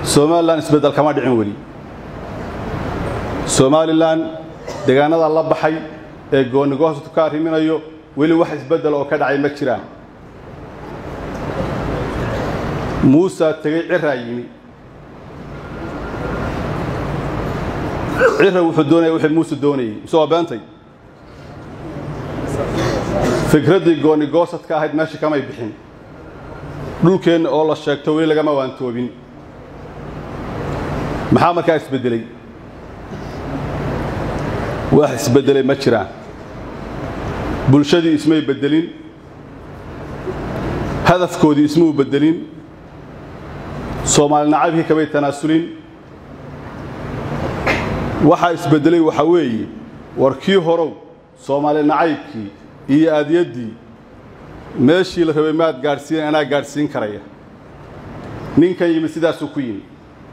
somalilan isbeddel kama dhicin weli somalilan deegaanada la baxay ee goonigohosku ka arriminayo weli wax isbeddel oo ka dhacay ma jiraan muusaa tegey ciraa yimi cira wuxuu doonaya wixii muuse doonayey mise waa beentay fikraddii goonigoosadka ahayd meesha kamay bixin dhulkeenna oo la sheegto weli lagama waantoobin maxaa markaa isbeddeley wax isbeddelay ma jiraan bulshadii ismay beddelin hadafkoodii ismuu beddelin soomaali nacabkii kamay tanaasulin waxaa isbeddelay waxaa weeye war kii horow soomaali nacaybkii iyo aadiyaddii meeshii la rabay maad gaadhsiin anaa gaadhsiin karaya ninkan yimid sidaasuu ku yimi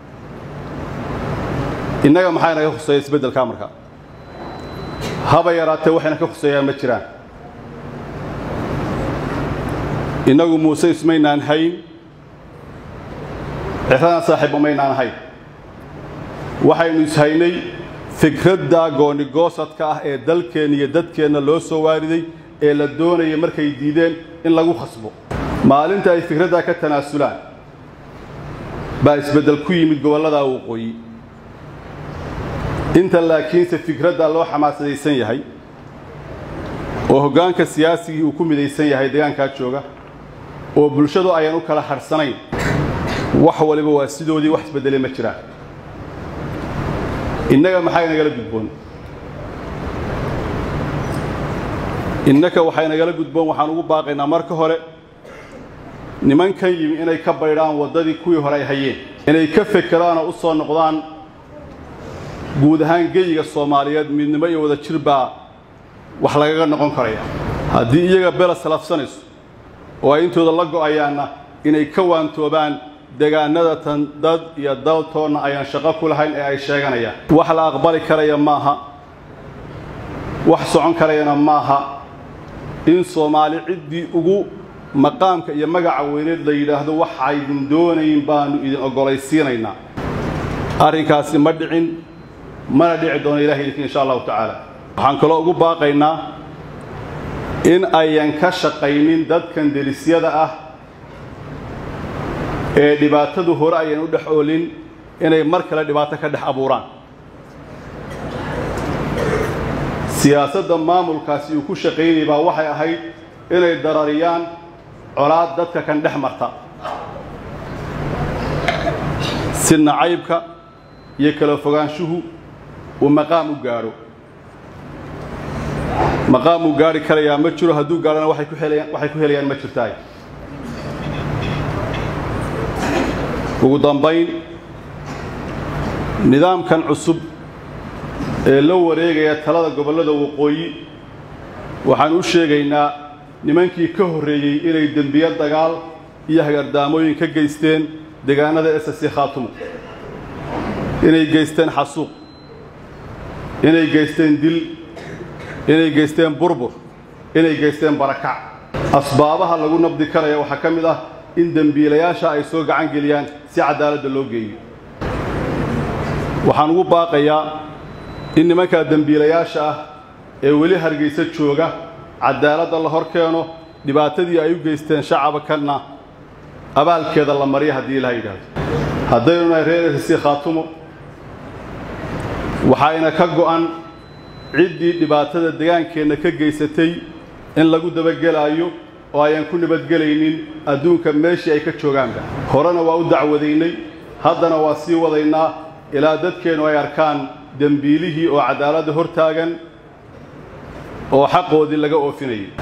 innaga maxaa inaga khuseeya isbeddelkaa markaa haba yaraatee waxayna ka khuseeyaan ma jiraan innagu muuse ismaynaan hayn ciradan saaxiib umaynaan hayn waxaynu ishaynay fikradda goonigoosadka ah ee dalkeenna iyo dadkeenna loo soo waariday ee la doonaya markay diideen in lagu khasbo maalinta ay fikraddaa ka tanaasulaan baa isbeddel ku yimid gobolladaa waqooyi inta laakiinse fikraddaa loo xamaasadaysan yahay oo hoggaanka siyaasigii uu ku midaysan yahay deegaankaa jooga oo bulshadu ayaan u kala hadhsanayn wax waliba waa sidoodii wax isbeddelay ma jiraan innaga maxaa inagala gudboon innaka waxaa inagala gudboon waxaan ugu baaqaynaa marka hore nimankan yimi inay ka baydhaan waddadii kuwii hore ay hayeen inay ka fekeraanoo u soo noqdaan guud ahaan geyiga soomaaliyeed midnimo iyo wada jir baa wax lagaga noqon karaya haddii iyaga bela salafsanayso oo ay intooda la go'ayaanna inay ka waantoobaan degaanada tan dad iyo daltoonna ayaan shaqo ku lahayn ee ay sheeganayaan wax la aqbali karaya maaha wax socon karayana maaha in soomaali ciddii ugu maqaamka iyo magaca weyneed la yidhaahdo waxaydin doonayn baannu idin oggolaysiinaynaa arrinkaasi ma dhicin mana dhici doono ilahay idinka insha allahu tacaala waxaan kaloo ugu baaqaynaa in ayan ka shaqaynin dadkan delisyada ah ee dhibaatadu hore ayan u dhex oolin inay mar kale dhibaato ka dhex abuuraan siyaasadda maamulkaasi uu ku shaqaynayay baa waxay ahayd inay darariyaan colaad dadka kan dhex marta si nacaybka iyo kala fogaanshuhu uu maqaam u gaadho maqaam uu gaari karayaa ma jiro hadduu gaadhana waxay ku helayaan waxay ku helayaan ma jirtaay ugu dambayn nidaamkan cusub ee la wareegaya talada gobollada waqooyi waxaan u sheegaynaa nimankii ka horreeyey inay dembiyo dagaal iyo hagardaamooyin ka geysteen deegaanada esasi khaatumo inay geysteen xasuuq inay geysteen dil inay geysteen burbur inay geysteen barakac asbaabaha lagu nabdi karaya waxaa ka mid ah in dembiilayaasha ay soo gacan geliyaan si cadaaladda loo geeyo waxaan ugu baaqayaa in nimankaa dembiilayaasha ah ee weli hargaysa jooga cadaaladda la hor keeno dhibaatadii ay u geysteen shacabkanna abaalkeeda la mariya haddii ilaha yidhaahdo haddaynu nahay reer esasi khaatumo waxayna ka go'an ciddii dhibaatada degaankeenna ka geysatay in lagu dabagelaayo oo ayaan ku nabadgelaynin adduunka meeshii ay ka joogaanba horena waa u dacwadaynay haddana waa sii wadaynaa ilaa dadkeennu ay arkaan dembiilihii oo cadaaladda hor taagan oo xaqoodii laga oofinayay